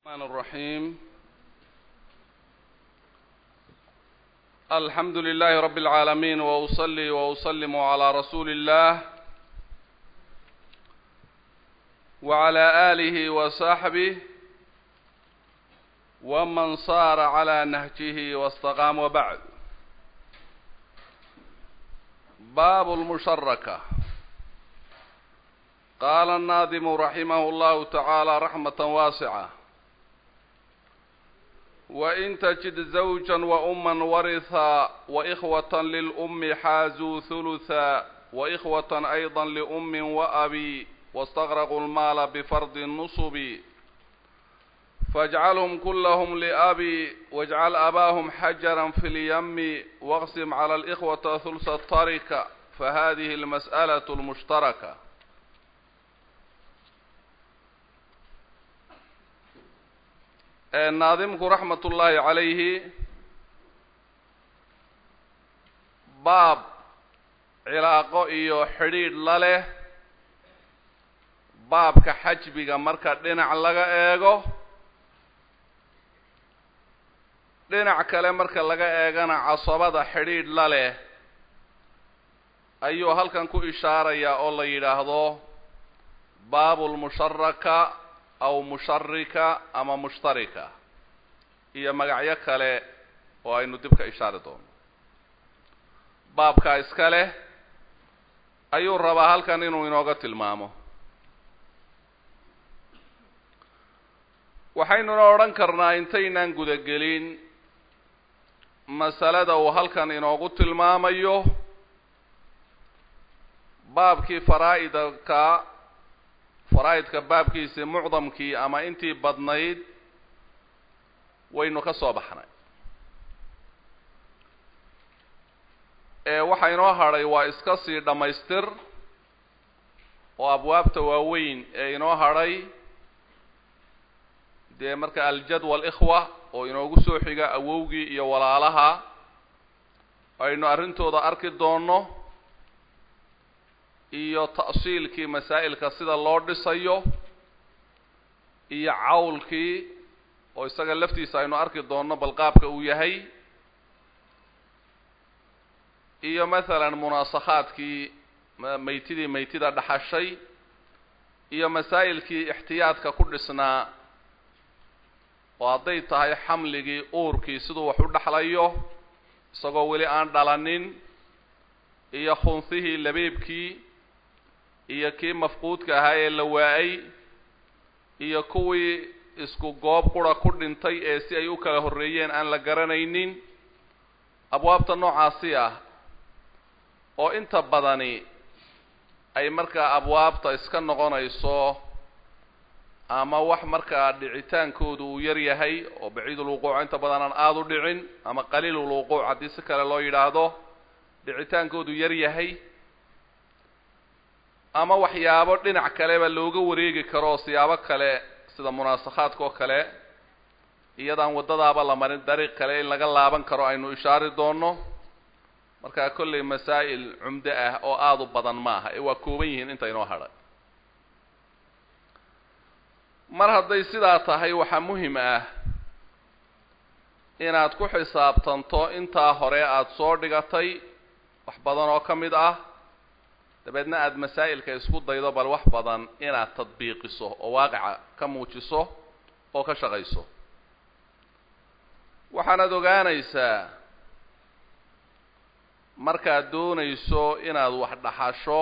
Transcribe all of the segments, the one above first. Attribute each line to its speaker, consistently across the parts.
Speaker 1: الرحمن الرحيم الحمد لله رب العالمين وأصلي وأسلم على رسول الله وعلى آله وصحبه ومن صار على نهجه واستقام وبعد باب المشركة قال الناظم رحمه الله تعالى رحمة واسعة وإن تجد زوجا وأما ورثا وإخوة للأم حازوا ثلثا وإخوة أيضا لأم وأبي واستغرقوا المال بفرض النصب فاجعلهم كلهم لأبي واجعل أباهم حجرا في اليم واقسم على الإخوة ثلث التركة فهذه المسألة المشتركة naadimku raxmat ullaahi calayhi baab cilaaqo iyo xidhiidh la leh baabka xajbiga marka dhinac laga eego dhinac kale marka laga eegana casabada xidhiidh la leh ayuu halkan ku ishaarayaa oo la yidhaahdo baabulmusharaka aw musharika ama mushtarika iyo magacyo kale oo aynu dib ka ishaari doono baabkaa iska leh ayuu rabaa halkan inuu inooga tilmaamo waxaynuna odhan karnaa intaynaan gudagelin masalada uu halkan inoogu tilmaamayo baabkii faraa-idka faraa-idka baabkiisii mucdamkii ama intii badnayd waynu ka soo baxnay ee waxa inoo hadhay waa iska sii dhammaystir oo abwaabta waaweyn ee inoo hadhay dee marka aljadwa alikhwa oo inoogu soo xiga awowgii iyo walaalaha aynu arrintooda arki doonno iyo ta'siilkii masaa'ilka sida loo dhisayo iyo cawlkii oo isaga laftiisa aynu arki doonno bal qaabka uu yahay iyo masalan munaasakhaadkii maytidii maytida dhaxashay iyo masaa'ilkii ixtiyaadka ku dhisnaa oo hadday tahay xamligii uurkii siduu wax u dhexlayo isagoo weli aan dhalanin iyo khunfihii labeebkii iyo kii mafquudka ahaa ee la waa-ay iyo kuwii isku goob qura ku dhintay ee si ay u kala horreeyeen aan la garanaynin abwaabta noocaasi ah oo inta badani ay markaa abwaabta iska noqonayso ama wax markaa dhicitaankoodu uu yar yahay oo baciidulwuquuc inta badan aan aada u dhicin ama qaliilulwuquuc haddii si kale loo yidhaahdo dhicitaankoodu yar yahay ama waxyaabo dhinac kaleba looga wareegi karo siyaabo kale sida munaasakhaadka oo kale iyadaan waddadaaba la marin dariiq kale in laga laaban karo aynu ishaari doonno markaa kollay masaa'il cumdo ah oo aada u badan maaha ee waa kooban yihiin inta inoo hadhay mar hadday sidaa tahay waxaa muhim ah inaad ku xisaabtanto intaa hore aada soo dhigatay wax badan oo ka mid ah dabeedna aada masaa'ilka isku daydo bal wax badan inaad tadbiiqiso oo waaqica ka muujiso oo ka shaqayso waxaanaad ogaanaysaa markaad doonayso inaad wax dhaxasho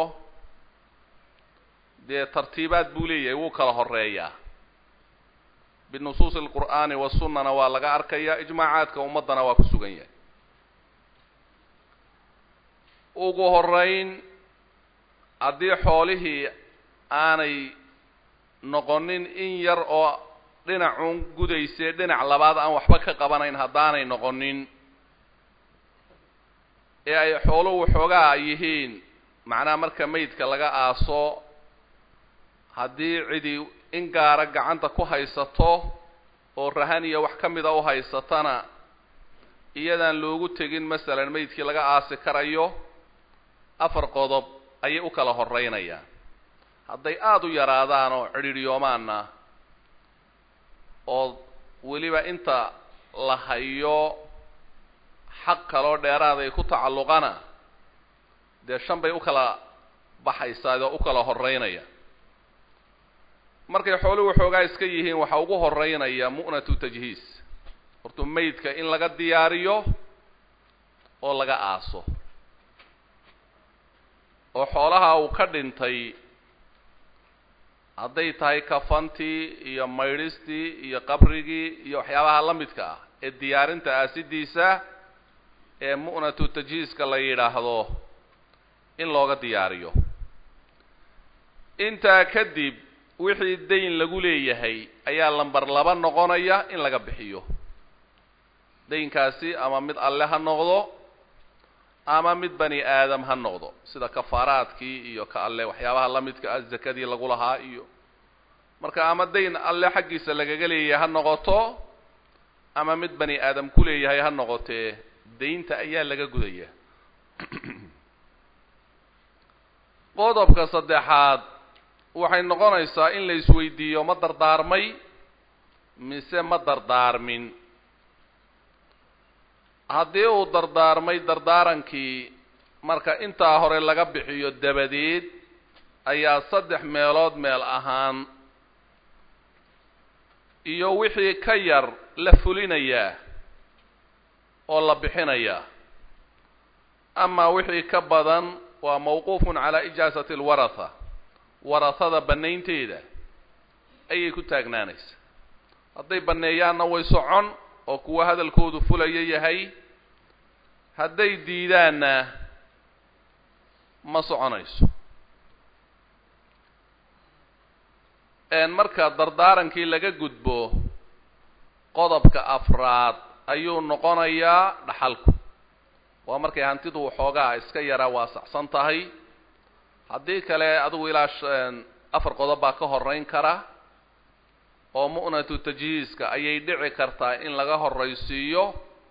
Speaker 1: dee tartiibaad buu leeyahay wuu kala horeeyaa binusuusi alqur'aani wasunnana waa laga arkayaa ijmaacaadka ummaddana waa ku sugan yahay ugu horeyn haddii xoolihii aanay noqonin in yar oo dhinacuun gudaysee dhinac labaad aan waxba ka qabanayn haddaanay noqonin ee ay xooluhu waxoogaa yihiin macnaha marka maydka laga aaso haddii cidi in gaara gacanta ku haysato oo rahan iyo wax ka mida u haysatana iyadaan loogu tegin masalan maydkii laga aasi karayo afar qodob ayay u kala horeynayaan hadday aada u yaraadaan oo cidhiidhyoomaanna oo weliba inta la hayo xaq kaloo dheeraad ay ku tacalluqana dee shan bay u kala baxaysaa oo u kala horeynaya markay xooluhu waxoogaa iska yihiin waxaa ugu horeynaya mu'natu tajhiis horta maydka in laga diyaariyo oo laga aaso oo xoolaha uu ka dhintay hadday tahay kafantii iyo maydhistii iyo qabrigii iyo waxyaabaha la midka ah ee diyaarinta aasidiisa ee mu'natu tajhiiska la yidhaahdo in looga diyaariyo intaa kadib wixii dayn lagu leeyahay ayaa lamber laba noqonaya in laga bixiyo daynkaasi ama mid alle ha noqdo ama mid bani aadam ha noqdo sida kafaaraadkii iyo ka alle waxyaabaha la midka ah zakadii lagu lahaa iyo marka ama dayn alle xaggiisa lagaga leeyahay ha noqoto ama mid bani aadam ku leeyahay ha noqotee daynta ayaa laga gudaya qodobka saddexaad waxay noqonaysaa in la isweydiiyo ma dardaarmay mise ma dardaarmin haddii uu dardaarmay dardaarankii marka intaa hore laga bixiyo dabadeed ayaa saddex meelood meel ahaan iyo wixii ka yar la fulinayaa oo la bixinayaa amaa wixii ka badan waa mawquufun calaa ijaasati alwaratha warahada bannaynteeda ayay ku taagnaanaysaa hadday banneeyaanna way socon oo kuwa hadalkoodu fulaya yahay hadday diidaanna ma soconayso marka dardaarankii laga gudbo qodobka afraad ayuu noqonayaa dhaxalku waa markay hantidu waxoogaa iska yaraa waasacsan tahay haddii kale adigu ilaa afar qodob baa ka horeyn kara oo mu'natu tajhiiska ayay dhici kartaa in laga horraysiiyo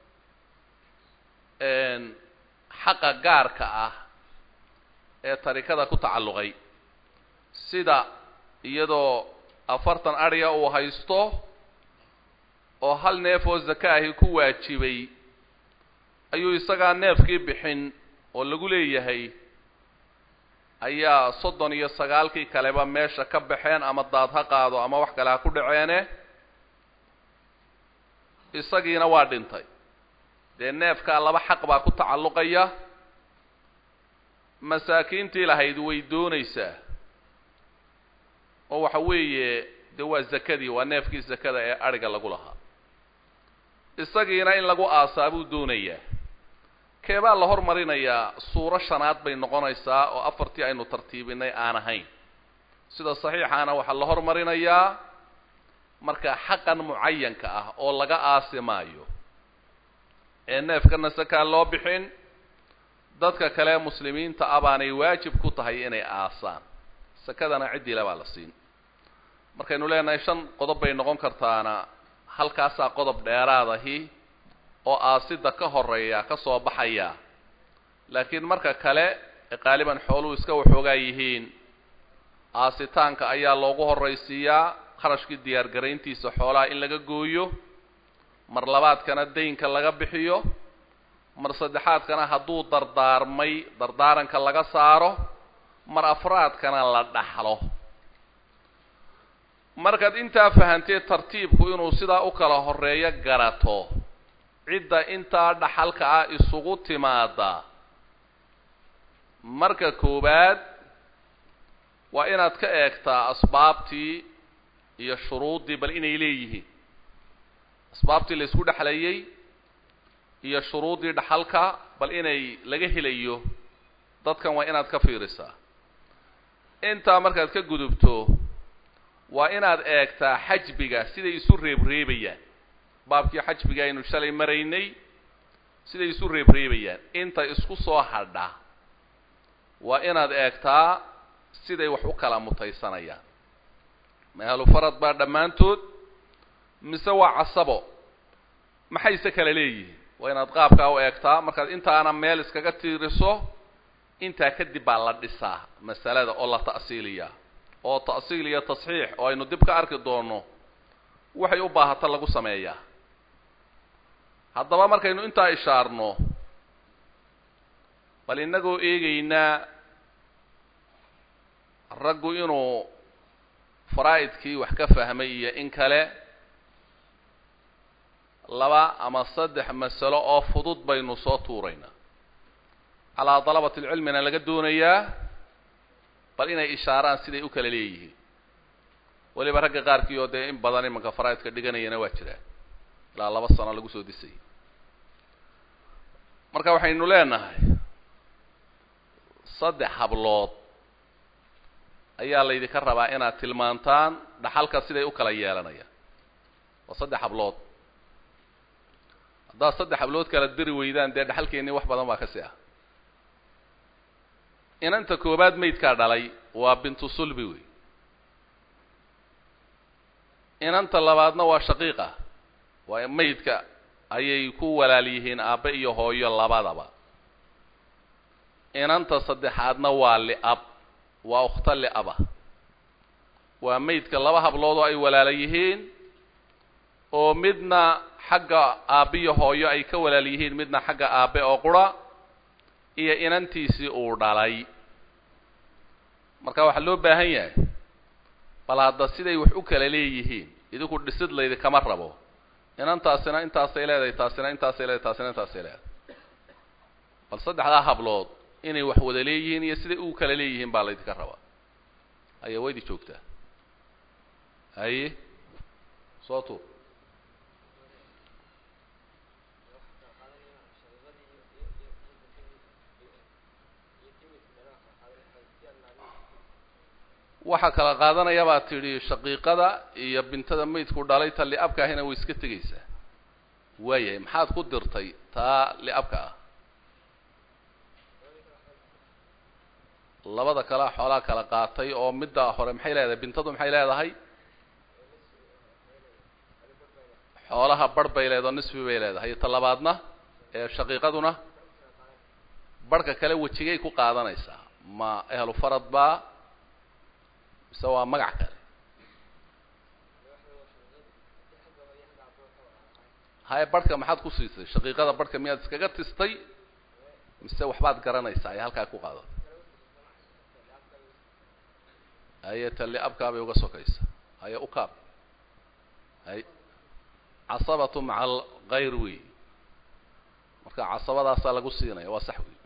Speaker 1: xaqa gaarka ah ee tarikada ku tacalluqay sida iyadoo afartan adhiga uu haysto oo hal neef oo zaka ahi ku waajibay ayuu isagaa neefkii bixin oo lagu leeyahay ayaa soddon iyo sagaalkii kaleba meesha ka baxeen ama daad ha qaado ama wax kale ha ku dhaceene isagiina waa dhintay dee neefkaa laba xaq baa ku tacalluqaya masaakiintii lahayd way doonaysaa oo waxa weeye dee waa zakadii waa neefkii zakada ee adhiga lagu lahaa isagiina in lagu aasaa buu doonayaa keebaa la hormarinayaa suuro shanaad bay noqonaysaa oo afartii aynu tartiibinay aan ahayn sida saxiixaana waxaa la hormarinayaa marka xaqan mucayanka ah oo laga aasi maayo ee neefkana sakaa loo bixin dadka kale muslimiinta ah baanay waajib ku tahay inay aasaan sakadana ciddile baa la siin markaynu leenahay shan qodob bay noqon kartaana halkaasaa qodob dheeraadahi oo aasida ka horeeya ka soo baxaya laakiin marka kale ee qaaliban xooluhu iska waxoogaa yihiin aasitaanka ayaa loogu horraysiiyaa kharashkii diyaargarayntiisa xoolaha in laga gooyo mar labaadkana daynka laga bixiyo mar saddexaadkana hadduu dardaarmay dardaaranka laga saaro mar afraadkana la dhaxlo markaad intaa fahantee tartiibku inuu sidaa u kala horeeyo garato cidda intaa dhaxalka ah isugu timaada marka koowaad waa inaad ka eegtaa asbaabtii iyo shuruuddii bal inay leeyihiin asbaabtii la isku dhexlayay iyo shuruuddii dhaxalka bal inay laga helayo dadkan waa inaad ka fiirisaa intaa markaad ka gudubto waa inaad eegtaa xajbiga siday isu reebreebayaan baabkii xajbiga aynu shalay maraynay siday isu reebreebayaan inta isku soo hadha waa inaad eegtaa siday wax u kala mutaysanayaan maalu farad baa dhammaantood mise waa casabo maxayse kala leeyihiin waa inaad qaabkaa u eegtaa markaad intaana meel iskaga tiiriso intaa kadib baa la dhisaa masalada oo la ta'siiliyaa oo ta'siil iyo tasxiix oo aynu dib ka arki doono waxay u baahata lagu sameeyaa haddaba markaynu intaa ishaarno bal innagoo eegaynaa raggu inuu faraa'idkii wax ka fahmay iyo in kale laba ama saddex masalo oo fudud baynu soo tuuraynaa calaa dalabati lcilmina laga doonayaa bal inay ishaaraan siday u kala leeyihiin weliba ragga qaarkii oo dee in badan imanka faraa'idka dhiganayana waa jiraan ilaa laba sano lagu soo disayay marka waxaynu leenahay saddex hablood ayaa laydinka rabaa inaad tilmaantaan dhaxalka siday u kala yeelanayaan waa saddex hablood haddaad saddex hablood kala diri weydaan dee dhaxalkeennii wax badan baa ka si ah inanta koobaad maydkaa dhalay waa bintu sulbi wey inanta labaadna waa shaqiiqa waa maydka ayay ku walaal yihiin aabbe iyo hooyo labadaba inanta saddexaadna waa li'ab waa ukhta li'aba waa maydka laba hablood oo ay walaala yihiin oo midna xagga aabbiyo hooyo ay ka walaal yihiin midna xagga aabbe oo qura iyo inantiisii uu dhalay marka waxaa loo baahan yahay bal hadda siday wax u kala leeyihiin idinku dhisid laydi kama rabo inantaasina intaasay leedahay taasina intaasay leedahay taasina intaasay leedahay bal saddexdaa hablood inay wax wada leeyihiin iyo siday u kala leeyihiin baa laydinka rabaa aya waydi joogtaa haye soo tuur waxaa kala qaadanaya baa tidhi shaqiiqada iyo bintada maydku dhalay ta li'abka ahina way iska tegaysaa waayahay maxaad ku dirtay taa li'abka ah labada kalea xoolaa kala qaatay oo midda hore maxay leedahay bintadu maxay leedahay xoolaha barh bay leedahay oo nisfi bay leedahay iyo ta labaadna ee shaqiiqaduna barhka kale wejigay ku qaadanaysaa ma ehlu farad baa mise waa magac kale haye barhka maxaad ku siisay shaqiiqada barhka miyaad iskaga tistay mise waxbaad garanaysaa ay halkaa ku qaadatay haye tali abkaabay uga sokaysa haye ukaab hay casabatu maca alkayr wey marka casabadaasaa lagu siinaya waa sax wey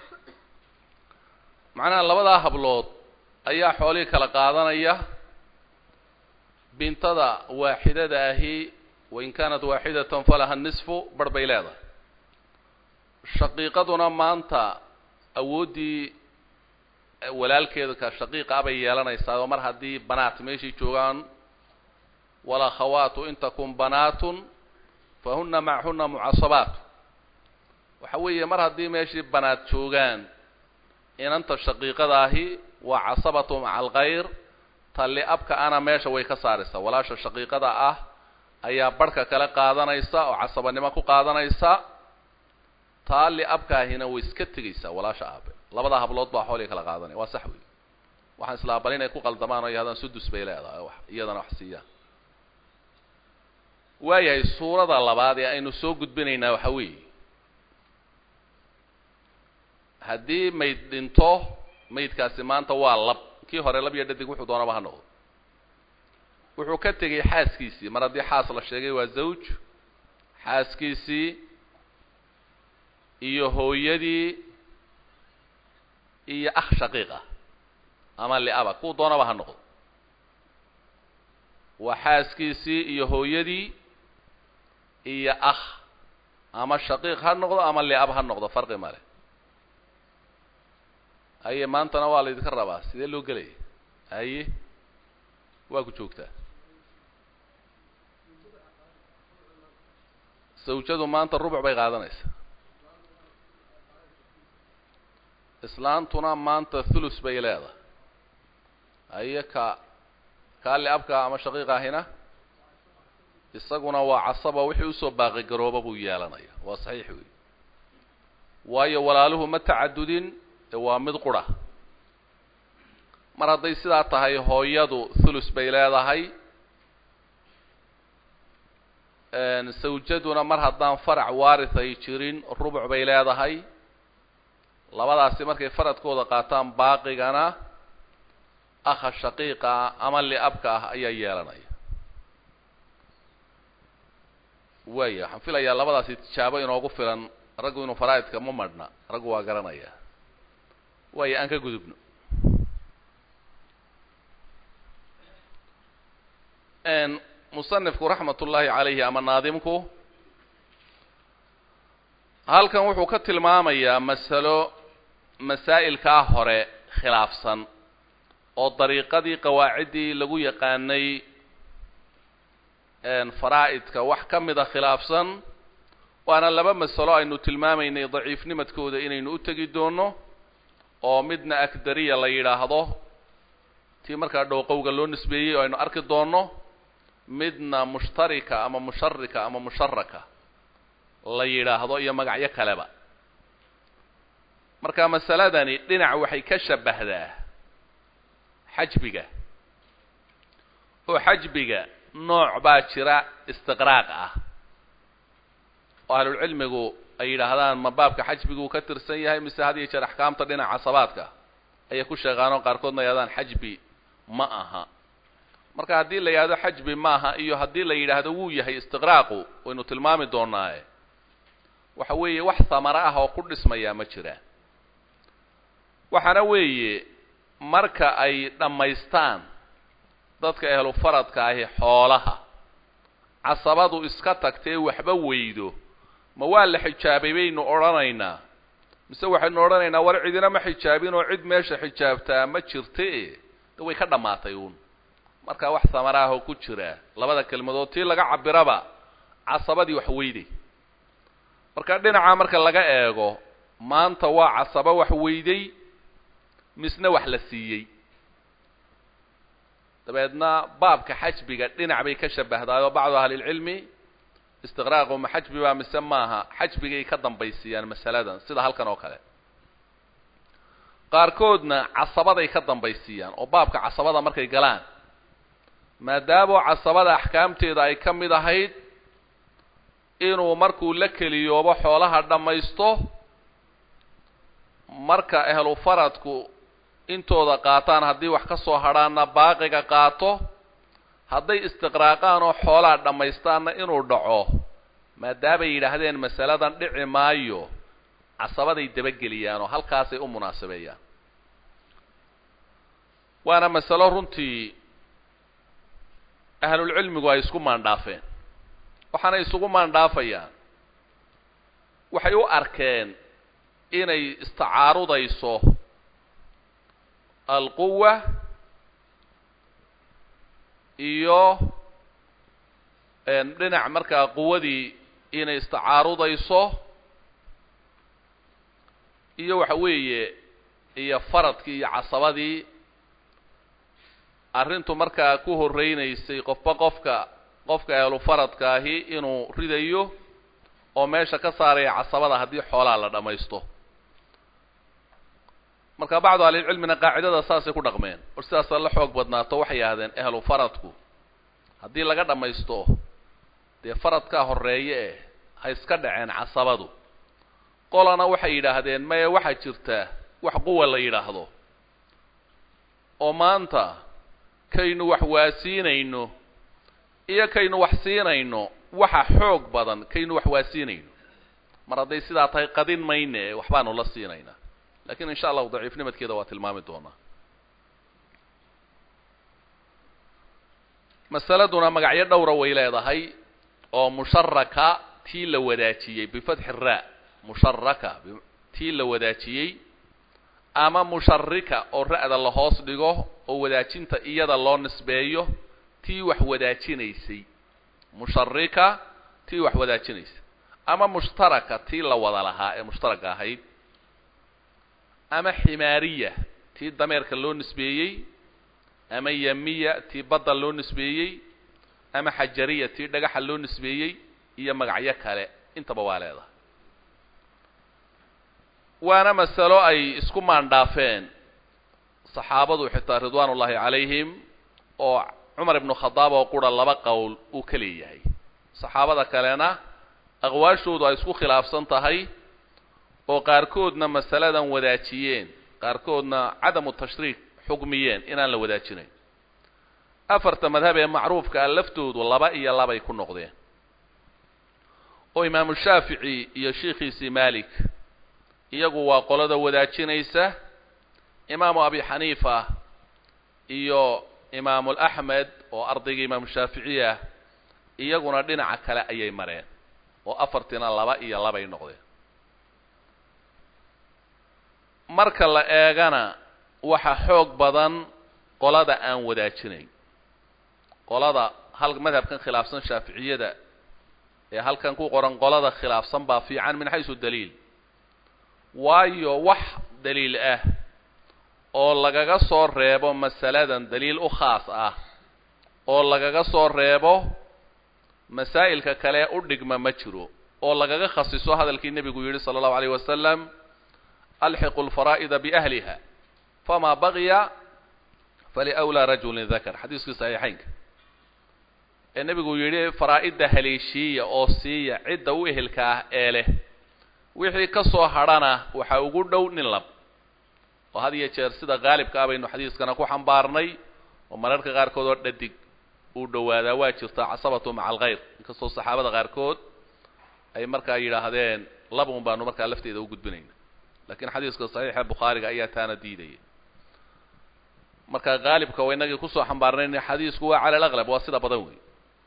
Speaker 1: macnaha labadaa hablood ayaa xoolihii kala qaadanaya bintada waaxidada ahi wain kaanat waaxidatan falaha nisfu bar bay leedahay shaqiiqaduna maanta awooddii walaalkeeda ka shaqiiqa abay yeelanaysaa oo mar haddii banaat meeshii joogaan walakhawaatu in takun banaatun fahuna macahuna mucasabaat waxa weeye mar haddii meeshii banaat joogaan inanta shaqiiqada ahi waa casabatu maca alkhayr talli abka ana meesha way ka saaraysaa walaasha shaqiiqada ah ayaa barhka kale qaadanaysa oo casabanimo ku qaadanaysa taa li abkaahina way iska tegaysaa walaasha aabe labada hablood baa xoolii kala qaadanaya waa sax wey waxaan islaa bal inay ku qaldamaan oo yahdaan sudus bay leedahay wax iyadana wax siiyaan waayahay suurada labaad ee aynu soo gudbinaynaa waxa weeye haddii mayd dhinto maydkaasi maanta waa lab kii hore lab iyo dhadig wuxuu doonaba ha noqdo wuxuu ka tegay xaaskiisii mar haddii xaas la sheegay waa zawj xaaskiisii iyo hooyadii iyo akh shaqiiqa ama liaba kuu doonaba ha noqdo waa xaaskiisii iyo hooyadii iyo akh ama shaqiiq ha noqdo ama liab ha noqdo farqi male haye maantana waa laydinka rabaa sidee loo gelaya haye waa ku joogtaa sawjadu maanta rubuc bay qaadanaysaa islaantuna maanta thulus bay leedahay haye ka kaa liabka ama shaqiiqa ahina isaguna waa casaba wixii usoo baaqi garooba buu yeelanaya waa saxiix wey waayo walaaluhu ma tacadudin waa mid qura mar hadday sidaa tahay hooyadu thulus bay leedahay sawjaduna mar haddaan farac waaris ay jirin rubuc bay leedahay labadaasi markay faradkooda qaataan baaqigana akha shaqiiqa ah ama liabka ah ayaa yeelanaya waaya waxaan filayaa labadaasi tijaabo inoogu filan raggu inuu faraa'idka ma madhna raggu waa garanaya waaya aan ka gudubno musanifku raxmat ullaahi calayhi ama naadimku halkan wuxuu ka tilmaamayaa masalo masaa'ilkaa hore khilaafsan oo dariiqadii qawaaciddii lagu yaqaanay faraa'idka wax ka mida khilaafsan waana laba masalo aynu tilmaamaynay daciifnimadkooda inaynu u tegi doono oo midna akdariya la yidhaahdo tii markaa dhowqowga loo nisbeeyey oo aynu arki doonno midna mushtarika ama musharika ama musharaka la yidhaahdo iyo magacyo kaleba marka masaladani dhinac waxay ka shabbahdaa xajbiga oo xajbiga nooc baa jira istiqraaq ah oo ahlulcilmigu ay yidhaahdaan ma baabka xajbiguu ka tirsan yahay mise had iyo jeer axkaamta dhinaca casabaadka ayay ku sheegaanoo qaarkoodna yidhahdaan xajbi ma aha marka haddii la yidhahdo xajbi maaha iyo haddii la yidhaahdo wuu yahay istiqraaqu waynu tilmaami doonaaye waxa weeye wax samaro ah oo ku dhismayaa ma jiraan waxaana weeye marka ay dhammaystaan dadka ehlu faradka ahi xoolaha casabadu iska tagtee waxba weydo ma waa la xijaabay baynu odhanaynaa mise waxaynu odhanaynaa war cidina ma xijaabin oo cid meesha xijaabtaa ma jirte de way ka dhammaatay uun marka wax samaraahoo ku jira labada kelmadood tii laga cabiraba casabadii wax weyday marka dhinaca marka laga eego maanta waa casabo wax weyday misna wax la siiyey dabeedna baabka xajbiga dhinac bay ka shabahdaayoo bacdu ahlilcilmi istiqraaqu ma xajbi baa mise maaha xajbigay ka dambaysiiyaan masaladan sida halkan oo kale qaarkoodna casabaday ka dambaysiiyaan oo baabka casabada markay galaan maadaamo casabada axkaamteeda ay ka mid ahayd inuu markuu la keliyoobo xoolaha dhammaysto marka ehlu faradku intooda qaataan haddii wax ka soo hadhaanna baaqiga qaato hadday istiqraaqaan oo xoolaha dhammaystaanna inuu dhaco maadaamay yidhaahdeen masaladan dhici maayo casabaday dabageliyaan oo halkaasay u munaasabeeyaan waana masalo runtii ahlulcilmigu ay isku maandhaafeen waxaanay isugu maandhaafayaan waxay u arkeen inay istacaarudayso alquwa iyo dhinac markaa quwadii inay istacaarudayso iyo waxa weeye iyo faradkii iyo casabadii arrintu markaa ku horreynaysay qofba qofka qofka ehlu faradka ahi inuu ridayo oo meesha ka saaraya casabada haddii xoolaha la dhammaysto marka bacdu ahlilcilmina qaacidada saasay ku dhaqmeen or sidaasa la xoog badnaato waxay yidhahdeen ehlu faradku haddii laga dhammaysto dee faradkaa horreeye eh ha iska dhaceen casabadu qolana waxay yidhaahdeen maya waxaa jirta wax quwa la yidhaahdo oo maanta kaynu wax waasiinayno iyo kaynu wax siinayno waxa xoog badan kaynu wax waasiinayno mar hadday sidaa tahay qadin mayne e waxbaanu la siinaynaa lakin insha allahu daciifnimadkeeda waa tilmaami doonaa masaladuna magacyo dhowra way leedahay oo musharaka tii la wadaajiyey bifatxi ra musharaka tii la wadaajiyey ama musharika oo ra'da la hoos dhigo oo wadaajinta iyada loo nisbeeyo tii wax wadaajinaysay musharika tii wax wadaajinaysay ama mushtaraka tii la wada lahaa ee mushtaraka ahayd ama ximaariya tii dameerka loo nisbeeyey ama yamiya tii badda loo nisbeeyey ama xajariya tii dhagaxa loo nisbeeyey iyo magacyo kale intaba waa leedahay waana masalo ay isku maandhaafeen saxaabadu xitaa ridwaan ullaahi calayhim oo cumar ibnu khadaab oo qura laba qowl uu ka leeyahay saxaabada kalena aqwaashoodu ay isku khilaafsan tahay oo qaarkoodna masaladan wadaajiyeen qaarkoodna cadamu tashriik xukmiyeen inaan la wadaajinayn afarta madhab ee macruufka ah laftoodu laba iyo labay ku noqdeen oo imaamu shaafici iyo sheikhiisii malik iyagu waa qolada wadaajinaysa imaamu abi xaniifa iyo imaamu axmed oo ardayga imaamu shaafici ah iyaguna dhinaca kale ayay mareen oo afartiina laba iyo labay noqdeen marka la eegana waxa xoog badan qolada aan wadaajinayn qolada hal madhabkan khilaafsan shaaficiyada ee halkan ku qoran qolada khilaafsan baa fiican min xaysu daliil waayo wax daliil ah oo lagaga soo reebo masaladan daliil u khaas ah oo lagaga soo reebo masaa'ilka kale u dhigma ma jiro oo lagaga khasiso hadalkii nebigu yidhi sala allahu alayh wasalam alxiqu lfaraa'ida biahliha famaa baqiya faliwlaa rajulin dakar xadiiskii saxiixaynka ee nebigu yidhi faraa'idda haleeshiiya oo siiya cidda u ehelka ah ee leh wixii ka soo hadhana waxaa ugu dhow nin lab oo had iyo jeer sida qaalibka ah baynu xadiiskana ku xambaarnay oo mararka qaarkood oo dhadig uu dhowaadaa waa jirtaa casabatu maca alkhayr inkastoo saxaabada qaarkood ay markaa yidhaahdeen labun baanu markaa lafteeda u gudbinayna lakiin xadiiska saxiixa bukhaariga ayaa taana diidaya marka qaalibka wa inagii kusoo xambaarnayn xadiisku waa cala alaqlab waa sida badan wey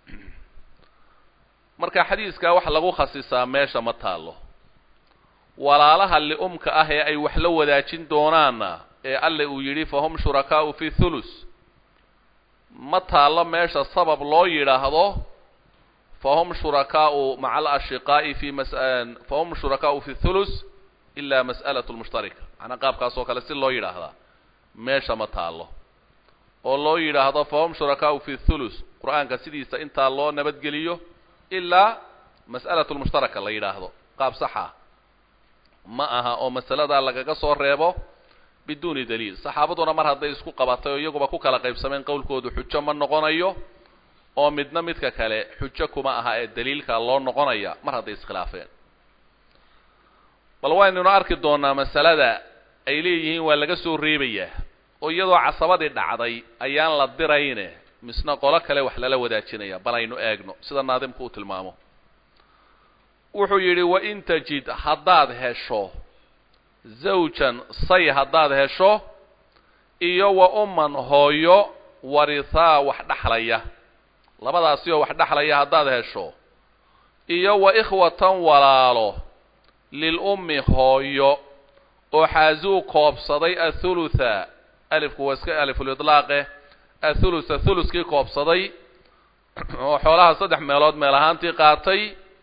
Speaker 1: marka xadiiskaa wax lagu khasisaa meesha ma taallo walaalaha li'umka ah ee ay wax la wadaajin doonaanna ee alle uu yidhi fahum shurakaa'u fi thulus ma taallo meesha sabab loo yidhaahdo fahum shurakaa'u maca alashiqaa'i fi mas fahum shurakaa'u fi thulus ila mas'alatu lmushtarika macnaa qaabkaas oo kale si loo yidhaahdaa meesha ma taallo oo loo yidhaahdo fahum shurakaa'u fi thulus qur-aanka sidiisa intaa loo nabadgeliyo ilaa mas'alatu lmushtaraka la yidhaahdo qaab saxa ma aha oo masaladaa lagaga soo reebo biduuni daliil saxaabaduna mar hadday isku qabatay oo iyaguba ku kala qaybsameen qowlkoodu xujo ma noqonayo oo midna midka kale xujo kuma aha ee daliilka loo noqonaya mar hadday iskhilaafeen bal waynuna arki doonaa masalada ay leeyihiin waa laga soo reebayaa oo iyadoo casabadii dhacday ayaan la dirayne misna qolo kale wax lala wadaajinaya bal aynu eegno sida naadimku uu tilmaamo wuxuu yidhi wain tajid haddaad hesho zawjan say haddaad hesho iyo wa umman hooyo warihaa wax dhexlaya labadaasi oo wax dhexlaya haddaad hesho iyo wa ikhwatan walaalo lilummi hooyo oo xaazuu koobsaday athulutha alifku waa iska alifulidlaaqe athulutha thuluskii koobsaday oo xoolaha saddex meelood meel ahaantii qaatay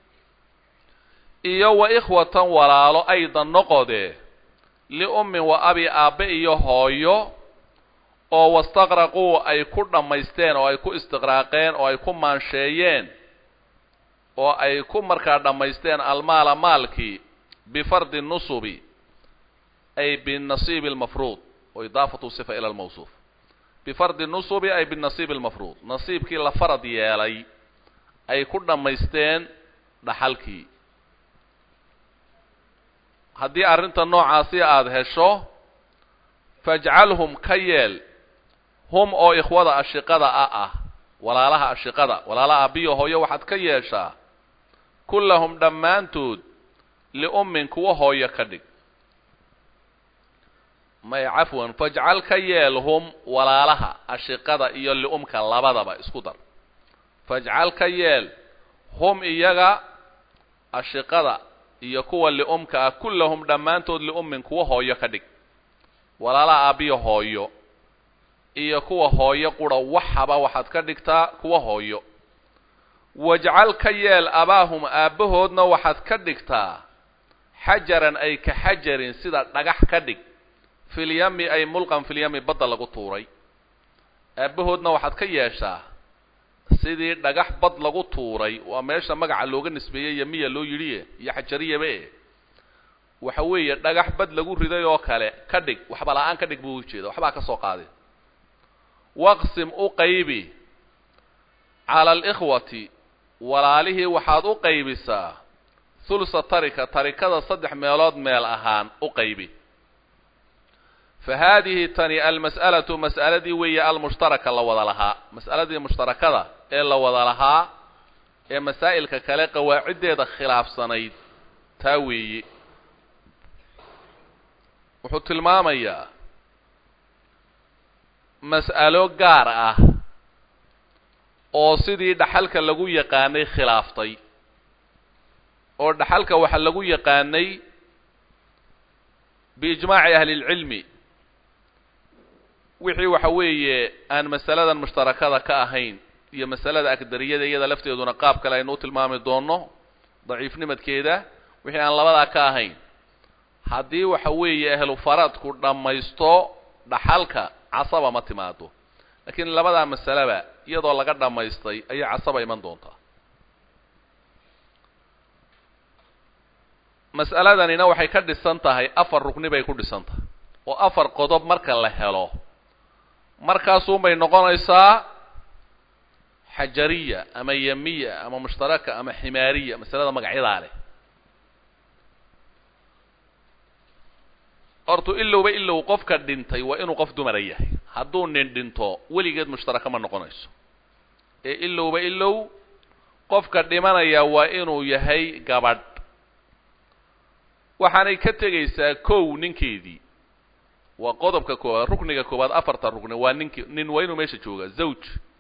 Speaker 1: iyo wa ikhwatan walaalo aydan noqode liummin wa abi aabbe iyo hooyo oo wastaqraquu ay ku dhammaysteen oo ay ku istiqraaqeen oo ay ku maansheeyeen oo ay ku markaa dhammaysteen almaala maalkii bifardi nusubi ay binasiibi almafruud oo idaafatu sifa ila almawsuuf bifardi nusubi ay binasiibi almafruud nasiibkii la farad yeelay ay ku dhammaysteen dhaxalkii haddii arrinta noocaasi aada hesho fajcalhum ka yeel hum oo ikhwada ashiqada a ah walaalaha ashiqada walaalaha abiyo hooyo waxaad ka yeeshaa kullahum dhammaantood liummin kuwa hooyo ka dhig may cafwan fajcal ka yeel hum walaalaha ashiqada iyo liumka labadaba isku dar fajcal ka yeel hum iyaga ashiqada iyo kuwa liumka ah kullahum dhammaantood liummin kuwa hooyo ka dhig walaalaha aabiyo hooyo iyo kuwa hooyo qura waxaba waxaad ka dhigtaa kuwa hooyo wajcal ka yeel abaahum aabbahoodna waxaad ka dhigtaa xajaran ay ka xajarin sida dhagax ka dhig filyami ay mulqan filyami badda lagu tuuray aabbahoodna waxaad ka yeeshaa sidii dhagax bad lagu tuuray waa meesha magaca looga nisbeeyey yamiya loo yidhiye iyo xajariyaba e waxa weeye dhagax bad lagu riday oo kale ka dhig waxba la-aan ka dhig buu ujeeda waxbaa ka soo qaadin waqsim u qaybi cala alikhwati walaalihii waxaad u qaybisaa thulsa tarika tarikada saddex meelood meel ahaan u qaybi fa haadihi tani almas'alatu mas'aladii weeye almushtaraka la wada lahaa mas'aladii mushtarakada ee la wada lahaa ee masaa'ilka kale qawaaciddeeda khilaafsanayd taa weeye wuxuu tilmaamayaa mas'alo gaar ah oo sidii dhaxalka lagu yaqaanay khilaaftay oo dhaxalka waxa lagu yaqaanay biijmaaci ahli lcilmi wixii waxa weeye aan masaladan mushtarakada ka ahayn iyo masalada agdariyada iyada lafteeduna qaab kale aynu u tilmaami doonno daciifnimadkeeda wixii aan labadaa ka ahayn haddii waxa weeye ahlu faradku dhammaysto dhaxalka casaba ma timaado laakiin labadaa masaleba iyadoo laga dhammaystay ayay casaba iman doontaa mas'aladanina waxay ka dhisan tahay afar rugni bay ku dhisan tahay oo afar qodob marka la helo markaasuunbay noqonaysaa xajariya ama yamiya ama mushtaraka ama ximaariya masalada magacyadaa leh hortu ilowba ilow qofka dhintay waa inuu qof dumara yahay hadduu nin dhinto weligeed mushtaraka ma noqonayso ee ilowba ilow qofka dhimanaya waa inuu yahay gabadh waxaanay ka tegaysaa kow ninkeedii waa qodobka koowaad rukniga koowaad afarta rukni waa ninki nin waa inuu meesha jooga zawj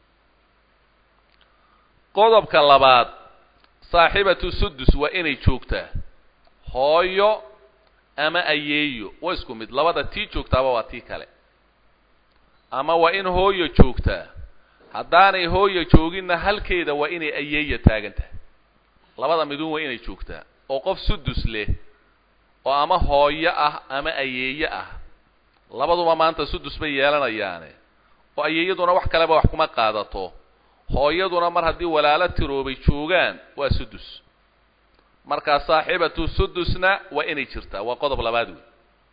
Speaker 1: qodobka labaad saaxibatu sudus waa inay joogtaa hooyo ama ayeeyo waa isku mid labada tii joogtaaba waa tii kale ama waa in hooyo joogtaa haddaanay hooyo jooginna halkeeda waa inay ayeeya taagan tahay labada midun waa inay joogtaa oo qof sudus leh oo ama hooyo ah ama ayeeye ah labaduba maanta sudus bay yeelanayaane oo ayeeyaduna wax kaleba wax kuma qaadato hooyaduna mar haddii walaalo tiroobay joogaan waa sudus markaa saaxibatu sudusna waa inay jirtaa waa qodob labaad wey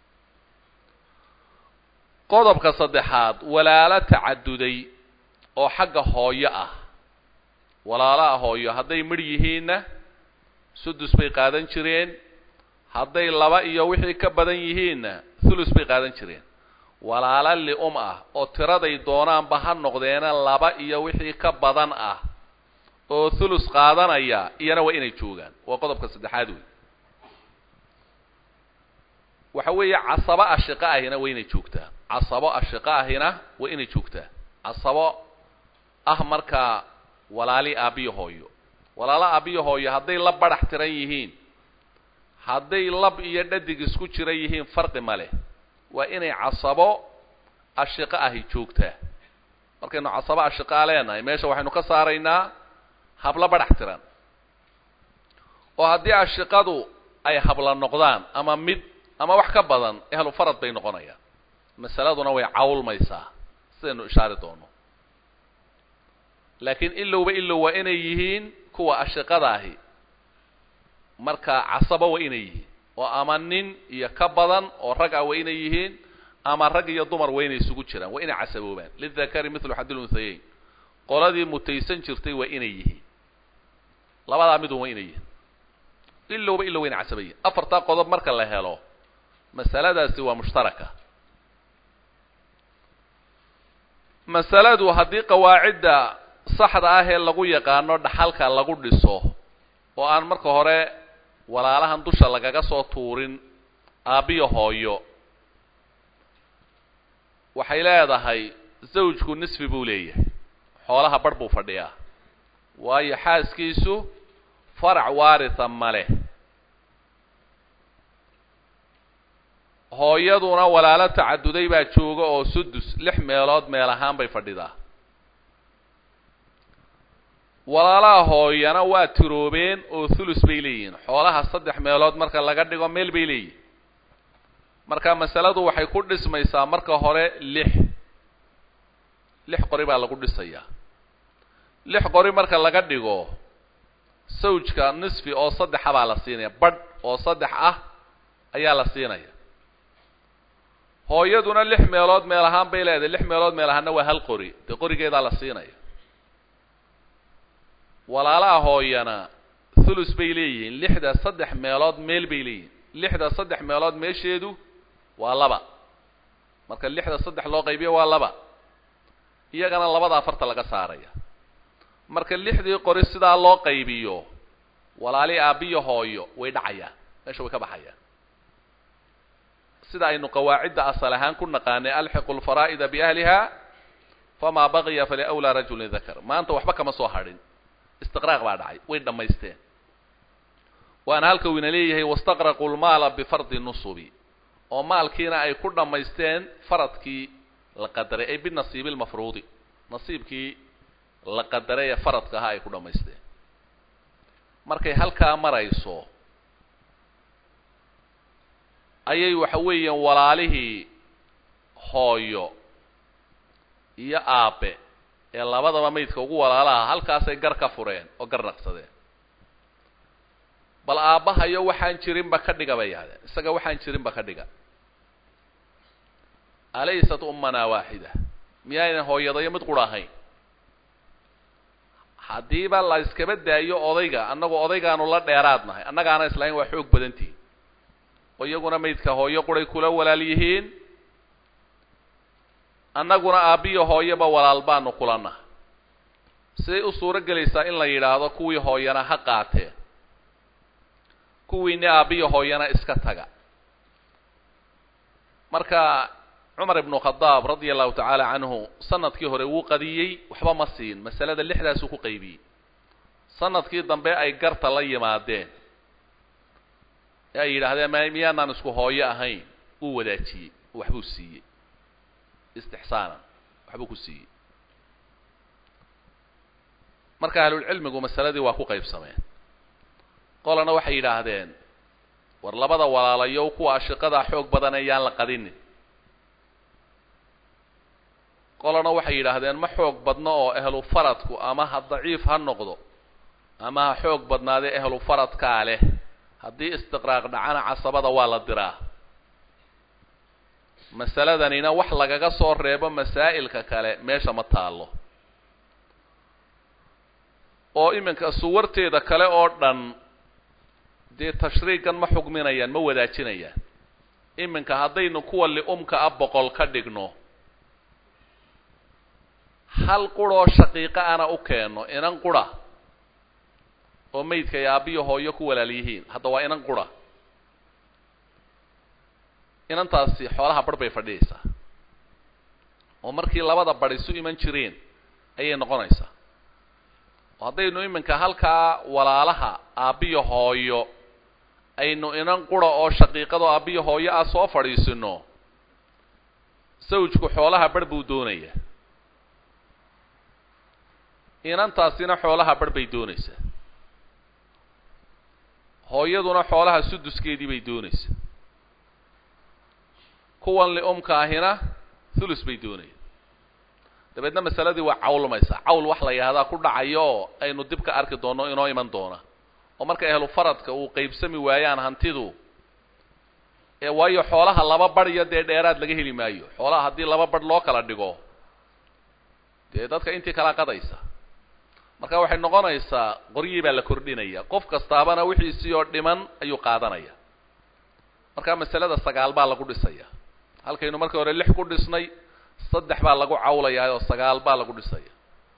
Speaker 1: qodobka saddexaad walaalo tacaduday oo xagga hooyo ah walaalaha hooyo hadday midh yihiinna sudus bay qaadan jireen hadday laba iyo wixii ka badan yihiinna thulus bay qaadan jireen walaalo li-um ah oo tiraday doonaanba ha noqdeena laba iyo wixii ka badan ah oo thulus qaadanaya iyana waa inay joogaan waa qodobka saddexaad wey waxa weeye casabo ashiqo ahina waa inay joogtaa casabo ashiqo ahina waa inay joogtaa casabo ah markaa walaali aabiyo hooyo walaalo aabiyo hooyo hadday la badhax tiran yihiin hadday lab iyo dhadig isku jira yihiin farqi ma leh waa inay casabo ashiqo ahi joogtaa markaynu casabo ashiqaa leenahay meesha waxaynu ka saaraynaa hablo badhax tiran oo haddii ashiqadu ay habla noqdaan ama mid ama wax ka badan ehlu farad bay noqonayaan masaladuna way cawlmaysaa sidaynu ishaari doono laakiin ilowba ilow waa inay yihiin kuwa ashiqada ahi markaa casabo waa inay yihiin oo ama nin iyo ka badan oo rag ah waa inay yihiin ama rag iyo dumar waa inay isugu jiraan waa inay casaboobaan lidakari mithlu xadil unhayeyn qoladii mutaysan jirtay waa inay yihiin labadaa midun waa inay yihiin ilowba ilow waa inay casaba yihiin afartaa qodob marka la helo masaladaasi waa mushtaraka masaladu haddii qawaacidda saxda ah ee lagu yaqaano dhaxalka lagu dhiso oo aan marka hore walaalahan dusha lagaga soo tuurin aabbiyo hooyo waxay leedahay zawjku nisfi buu leeyahay xoolaha barh buu fadhiyaa waayo xaaskiisu farac waaritha ma leh hooyaduna walaalo tacaduday baa jooga oo sudus lix meelood meel ahaan bay fadhidaa walaalaha hooyana waa tiroobeen oo thulus bay leeyihiin xoolaha saddex meelood marka laga dhigo meel bay leeyihin marka masaladu waxay ku dhismaysaa marka hore lix lix qori baa lagu dhisayaa lix qori marka laga dhigo sawjka nisfi oo saddexa baa la siinaya badh oo saddex ah ayaa la siinaya hooyaduna lix meelood meel ahaan bay leedahay lix meelood meel ahaanna waa hal qori dee qorigeedaa la siinaya walaalaha hooyana thulus bay leeyihiin lixda saddex meelood meel bay leeyihiin lixda saddex meelood meesheedu waa laba marka lixda saddex loo qaybiyo waa laba iyagana labada afarta laga saaraya marka lixdii qori sidaa loo qaybiyo walaali aabbiyo hooyo way dhacayaan meesha way ka baxayaan sida aynu qawaacidda asal ahaan ku naqaanay alxiqu lfaraa'ida biahliha famaa baqiya faliawlaa rajulin dakar maanta waxba kama soo hadhin istiqraaq baa dhacay way dhammaysteen waana halka uu ina leeyahay wastaqraquu lmaala bifardi nusubi oo maalkiina ay ku dhammaysteen faradkii la qadaray ay binasiibi lmafruudi nasiibkii la qadaray ee faradka ahaa ay ku dhammaysteen markay halkaa marayso ayay waxa weeyaan walaalihii hooyo iyo aabe ee labadaba maydka ugu walaalaha halkaasay gar ka fureen oo gar naqsadeen bal aabbahayo waxaan jirinba ka dhiga bay yahdeen isaga waxaan jirinba ka dhiga alaysat ummanaa waaxida miyaynan hooyadayo mid qura ahayn haddiiba la iskaba daayo odayga annagu odaygaanu la dheeraad nahay annagaana islahayn waa xoog badantihin oo iyaguna maydka hooyo quray kula walaal yihiin annaguna aabbiyo hooyoba walaal baanu kula nahay siday u suuro gelaysaa in la yidhaahdo kuwii hooyana ha qaateen kuwiini aabbiyo hooyana iska taga marka cumar ibnu khadaab radia allahu tacaala canhu sanadkii hore wuu qadiyey waxba ma siin masalada lixdaasuu ku qaybiyey sanadkii dambe ay garta la yimaadeen ee ay yidhaahdeen m miyaanaan isku hooyo ahayn wuu wadaajiyey waxbuu siiyey istixsaanan waxbuu ku siiyey marka ahlulcilmigu masaladii waa ku qaybsameen qolana waxay yidhaahdeen war labada walaalayow kuwa ashiqadaa xoog badan ayaan la qadinin qolana waxay yidhaahdeen ma xoog badno oo ehlu faradku ama ha daciif ha noqdo ama ha xoog badnaadee ehlu faradkaa leh haddii istiqraaq dhacana casabada waa la diraa masaladanina wax lagaga soo reebo masaa'ilka kale meesha ma taallo oo iminka suwarteeda kale oo dhan dee tashriigan ma xugminayaan ma wadaajinayaan iminka haddaynu kuwa li-umka a boqol ka dhigno hal quroo shaqiiqa ana u keenno inan qura oo maydka ay aabbiyo hooyo ku walaal yihiin hadda waa inan qura inantaasi xoolaha barh bay fadhiyaysaa oo markii labada bar isu iman jireen ayay noqonaysaa oo haddaynu iminka halkaa walaalaha aabbiyo hooyo aynu inan qura oo shaqiiqado aabbiyo hooyo ah soo fadhiisino sawjku xoolaha barh buu doonayaa inantaasina xoolaha barh bay doonaysaa hooyaduna xoolaha suduskeedii bay doonaysaa kuwan li-umka ahina thulus bay doonayaan dabeedna masaladii waa cawlmaysaa cawl wax la yidhahdaa ku dhacayo oo aynu dib ka arki doonno inoo iman doona oo marka ehlu faradka uu qaybsami waayaan hantidu ee waayo xoolaha laba badh iyo dee dheeraad laga heli maayo xoolaha haddii laba badh loo kala dhigo dee dadka intii kala qadaysa marka waxay noqonaysaa qoryii baa la kordhinaya qof kastaabana wixiisii oo dhiman ayuu qaadanaya marka masalada sagaal baa lagu dhisaya halkaynu markii hore lix ku dhisnay saddex baa lagu cawlayaa oo sagaal baa lagu dhisaya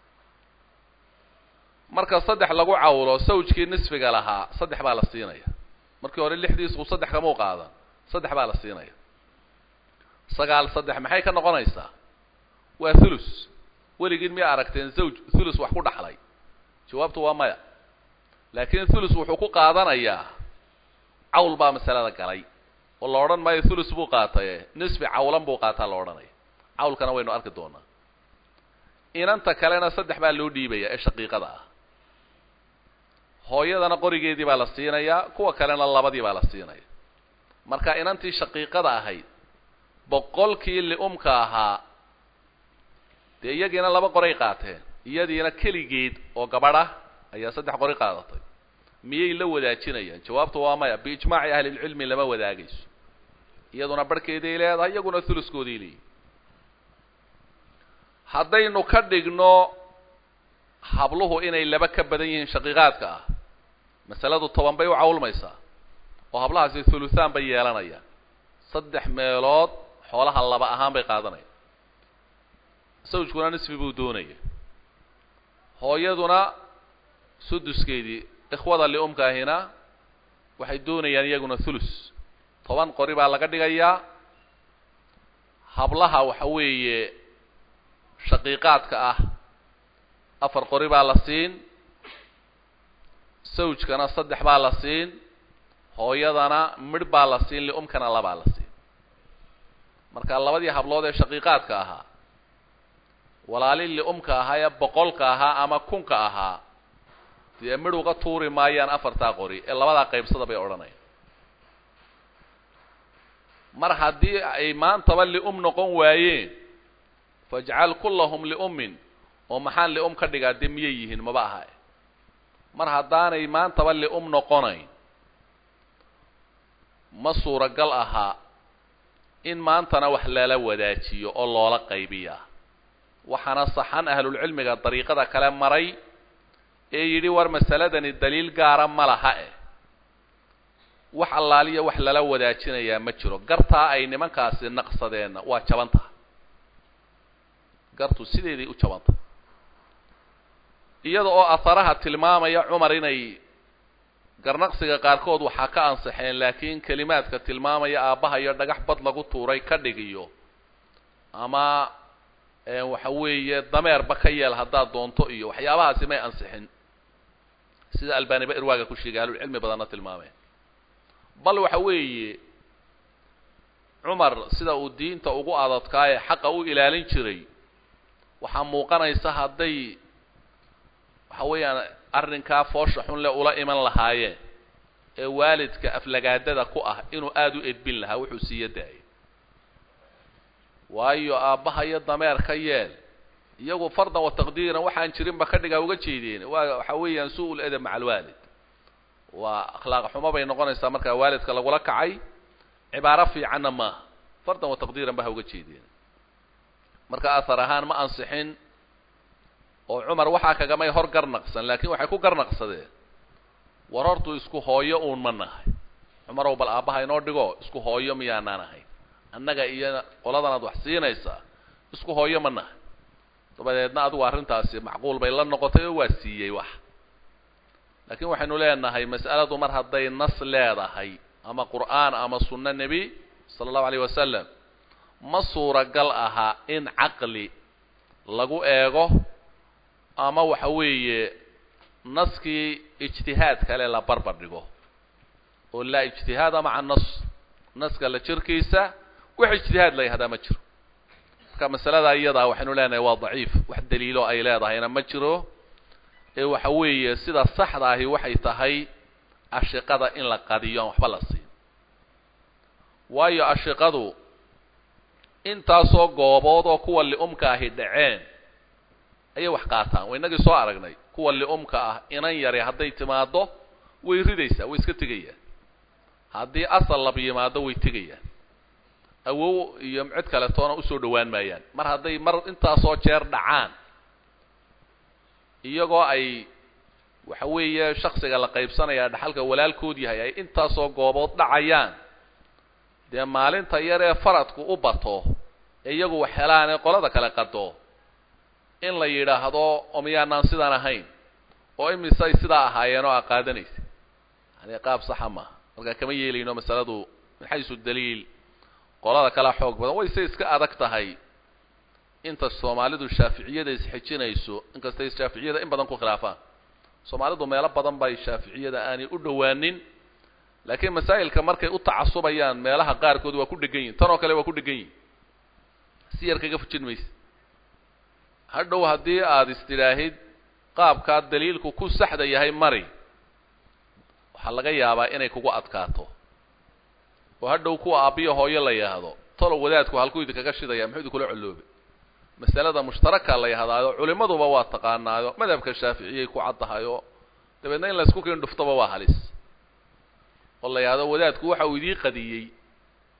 Speaker 1: marka saddex lagu cawlo sawjkii nisfiga lahaa saddex baa la siinaya markii hore lixdiisku saddex kamau qaadan saddex baa la siinaya sagaal saddex maxay ka noqonaysaa waa thulus weligiin miya aragteen zawj thulus wax ku dhaxlay jawaabtu waa maya laakiin thulus wuxuu ku qaadanayaa cawl baa masalada galay oo la odhan maayo thulus buu qaataye nisfi cawlan buu qaataa la odhanaya cawlkana waynu arki doonaa inanta kalena saddex baa loo dhiibaya ee shaqiiqada ah hooyadana qorigeedii baa la siinayaa kuwa kalena labadii baa la siinaya marka inantii shaqiiqada ahayd boqolkii li-umka ahaa dee iyagiina laba qoray qaateen iyadiina keligeed oo gabadh ah ayaa saddex qori qaadatay miyay la wadaajinayaan jawaabtu waa maya biijmaaci ahlilcilmi lama wadaagayso iyaduna barhkeeday leedahay iyaguna thuluskooday leeyihin haddaynu ka dhigno habluhu inay laba ka badan yihiin shaqiiqaadka ah masaladu toban bay u cawlmaysaa oo hablahaasi thuluthaan bay yeelanayaan saddex meelood xoolaha laba ahaan bay qaadanayaan sawjkuna nisfi buu doonaya hooyaduna suduskeedii ikhwada liumkaahina waxay doonayaan iyaguna thulus toban qori baa laga dhigayaa hablaha waxa weeye shaqiiqaadka ah afar qori baa la siin sawjkana saddex baa la siin hooyadana midh baa la siin liumkana labaa la siin marka labadii hablood ee shaqiiqaadka ahaa walaali liumka ahaa ee boqolka ahaa ama kunka ahaa dee midh uga tuuri maayaan afartaa qori ee labadaa qaybsada bay odhanayaan mar haddii ay maantaba lium noqon waayeen fajcal kullahum liummin oo maxaan lium ka dhigaa dee miyay yihiin maba aha mar haddaanay maantaba lium noqonayn ma suuragal ahaa in maantana wax lala wadaajiyo oo loola qaybiyaa waxaana saxan ahlulcilmiga dariiqada kale maray ee yidhi war masaladani daliil gaara ma laha eh wax allaaliya wax lala wadaajinayaa ma jiro gartaa ay nimankaasi naqsadeenna waa jaban tahay gartu sideeday u jaban tahay iyada oo aharaha tilmaamaya cumar inay garnaqsiga qaarkood waxaa ka ansaxeen laakiin kelimaadka tilmaamaya aabbaha iyo dhagax bad lagu tuuray ka dhigiyo ama waxa weeye dameerba ka yeel haddaad doonto iyo waxyaabahaasi may ansixin sida albaaniba irwaaga ku sheegay ahlulcilmi badanna tilmaameen bal waxa weeye cumar sida uu diinta ugu adadkaaye xaqa u ilaalin jiray waxaa muuqanaysa hadday waxa weeyaan arrinkaa foosha xun le ula iman lahaayeen ee waalidka aflagaadada ku ah inuu aada u edbin lahaa wuxuu siiya daayay waayo aabbaha iyo dameer ka yeel iyagu fardan wa taqdiiran waxaan jirinba ka dhigaa uga jeedeen waa waxa weeyaan su-ul edab maca alwaalid waa akhlaaq xumo bay noqonaysaa markaa waalidka lagula kacay cibaaro fiicanna maaha fardan wa taqdiiran ba ha uga jeedeen marka ahar ahaan ma ansixin oo cumar waxaa kagamay hor garnaqsan laakiin waxay ku garnaqsadeen war hortuu isku hooyo uun ma nahay cumarow bal aabbaha inoo dhigo isku hooyo miyaanaan ahayn annaga iyo qoladanaad wax siinaysaa isku hooyo ma nahay dabadeedna adigu arrintaasi macquul bay la noqotay oo waa siiyey wax laakiin waxaynu leenahay mas'aladu mar hadday nas leedahay ama qur'aan ama sunno nebi sala allahu alayh wasalam ma suuragal aha in caqli lagu eego ama waxa weeye naskii ijtihaad kale la barbar dhigo oo laa ijtihaada maca nas naska la jirkiisa wax ijtihaad la yahdaa ma jiro marka masalada iyadaa waxaynu leenahay waa daciif wax daliilo ay leedahayna ma jiro ee waxa weeye sida saxda ahi waxay tahay ashiqada in la qadiyo aan waxba la siin waayo ashiqadu intaasoo goobood oo kuwa li'umka ahi dhaceen ayay wax qaataan wa inagii soo aragnay kuwa li'umka ah inan yari hadday timaaddo way ridaysaa way iska tegayaan haddii asal lab yimaado way tegayaan awow iyo cid kale toona usoo dhowaan maayaan mar hadday mar intaasoo jeer dhacaan iyagoo ay waxa weeye shaksiga la qaybsanaya dhaxalka walaalkood yahay ay intaasoo goobood dhacayaan dee maalinta yar ee faradku u bato ee iyagu wax helaan ee qolada kale qado in la yidhaahdo oo miyaanaan sidaan ahayn oo imisay sidaa ahaayeen oo a qaadanaysa yani qaab saxa maaha markaa kama yeelayno masaladu min xaysu daliil qolada kalea xoog badan wayse iska adag tahay inta soomaalidu shaaficiyada isxejinayso inkastay shaaficiyada in badan ku khilaafaan soomaalidu meelo badan bay shaaficiyada aanay u dhowaanin laakiin masaa'ilka markay u tacasubayaan meelaha qaarkood waa ku dhegan yihin tan oo kale waa ku dhegan yihin si yar kaga fujin mayse hadhow haddii aada istidhaahid qaabkaa daliilku ku saxda yahay mari waxaa laga yaabaa inay kugu adkaato oo hadhow kuwa aabbiyo hooyo la yidhaahdo tolo wadaadku halkuu idinkaga shidaya muxuu idinkula coloobe masalada mushtaraka la yidhahdaayo culimaduba waa taqaanaayo madhabka shaaficiyay ku caddahayo dabeedna in laysku keen dhuftaba waa halis oo la yidhahdo wadaadku waxa uu idii qadiyey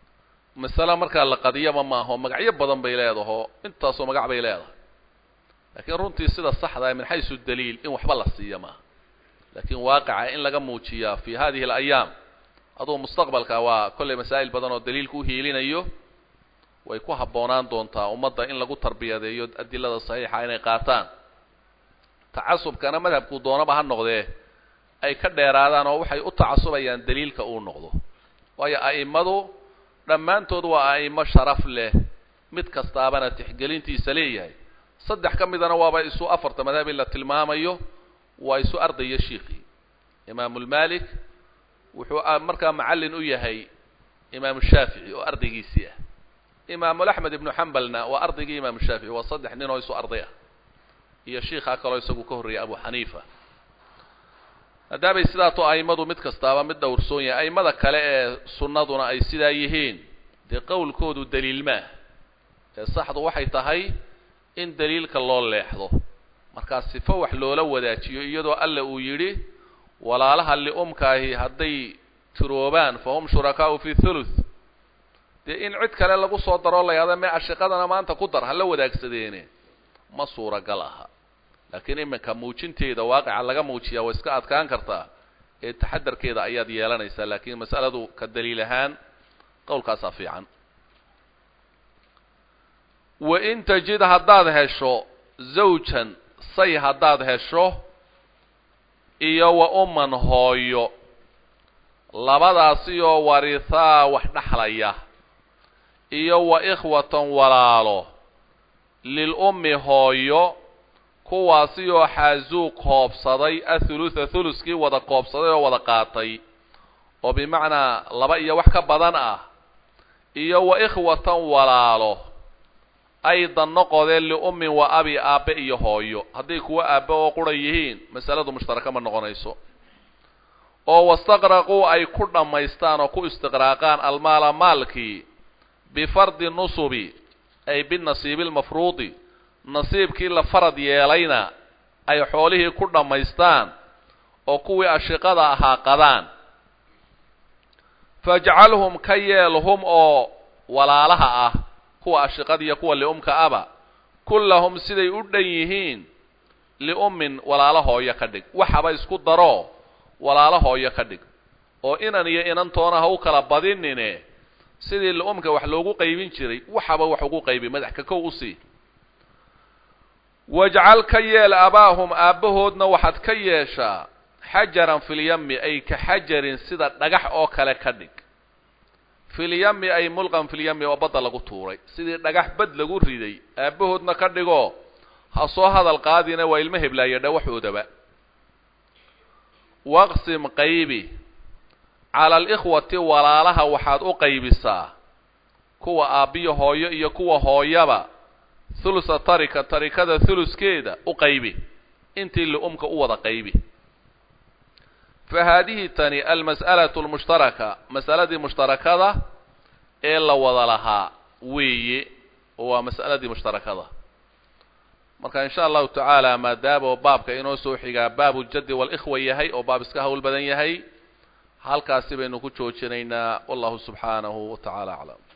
Speaker 1: masale markaa la qadiyaba maaho magacyo badan bay leedaho intaasoo magac bay leedahay laakiin runtii sida saxdaa min xaysu daliil in waxba la siiya maaha laakiin waaqica in laga muujiyaa fi hadihi alayaam aduu mustaqbalka waa kollay masaa'il badan oo daliilku u hiilinayo way ku habboonaan doontaa ummadda in lagu tarbiyadeeyo adilada saxiixa inay qaataan tacasubkana madhabkuu doonaba ha noqdee ay ka dheeraadaan oo waxay u tacasubayaan daliilka uu noqdo waayo a'immadu dhammaantood waa a'imo sharaf leh mid kastaabana tixgelintiisa leeyahay saddex ka midana waaba isu afarta madhab in la tilmaamayo waa isu ardaya shiikii imaamulmalik wuxuu markaa macallin u yahay imaamu shaafici oo ardaygiisii ah imaamulaxmed ibnu xambalna waa ardaygii imaamu shaafici waa saddex nin oo isu arday ah iyo shiikhaa kaloo isagu ka horreeyay abu xaniifa maadaamay sidaato a'immadu mid kastaaba mid dhowrsoon yahay a'immada kale ee sunnaduna ay sidaa yihiin dee qowlkoodu daliil maah ee saxdu waxay tahay in daliilka loo leexdo markaa sifo wax loola wadaajiyo iyadoo alla uu yidhi walaalaha li'umkaahi hadday tiroobaan fa hum shurakaa'u fi thuluth dee in cid kale lagu soo daroo la yahda mee ashiqadana maanta ku dar hala wadaagsadeene ma suuragal aha laakiin iminka muujinteeda waaqica laga muujiyaa way iska adkaan kartaa ee taxadarkeeda ayaad yeelanaysaa laakiin mas'aladu ka daliil ahaan qowlkaasaa fiican wa in tajid haddaad hesho zawjan say haddaad hesho iyo wa umman hooyo labadaasiyoo warihaa wax dhexlaya iyo wa ikhwatan walaalo lil ummi hooyo kuwaasiyoo xaazuu koobsaday athulutha thuluskii wada koobsaday oo wada qaatay oo bimacnaa laba iyo wax ka badan ah iyo wa ikhwatan walaalo aydan noqodeen liummin wa abi aabbe iyo hooyo hadday kuwa aabbe oo qura yihiin masaladu mushtaraka ma noqonayso oo wastaqraquu ay ku dhammaystaan oo ku istiqraaqaan almaala maalkii bifardi nusubi ay binasiibi lmafruudi nasiibkii la farad yeelayna ay xoolihii ku dhammaystaan oo kuwii ashiqada ahaa qadaan fajcalhum ka yeel hum oo walaalaha ah kuwa ashiqada iyo kuwa li'umka aba kullahum siday u dhan yihiin li'ummin walaalo hooyo ka dhig waxaba isku daro walaalo hooyo ka dhig oo inan iyo inantoona ha u kala badinine sidii li'umka wax loogu qaybin jiray waxaba wax ugu qaybi madax ka kow usii wajcal ka yeel abaahum aabbahoodna waxaad ka yeeshaa xajaran filyami ay ka xajarin sida dhagax oo kale ka dhig filyami ay mulqan filyami oo badda lagu tuuray sidii dhagax bad lagu riday aabbahoodna ka dhigo ha soo hadal qaadina waa ilmo heblaaya dhawaxoodaba waqsim qaybi cala alikhwati walaalaha waxaad u qaybisaa kuwa aabbiyo hooyo iyo kuwa hooyaba thulusa tarika tarikada thuluskeeda u qaybi intii li'umka u wada qaybi fa haadihi tani almas'alatu almushtaraka masaladii mushtarakada ee la wada lahaa weeye oo waa mas'aladii mushtarakada marka in sha allahu tacaala maadaama baabka inoo soo xigaa baabu ljaddi walikhwa yahay oo baab iska hawl badan yahay halkaasi baynu ku joojinaynaa wallahu subxaanahu wa tacaala aclam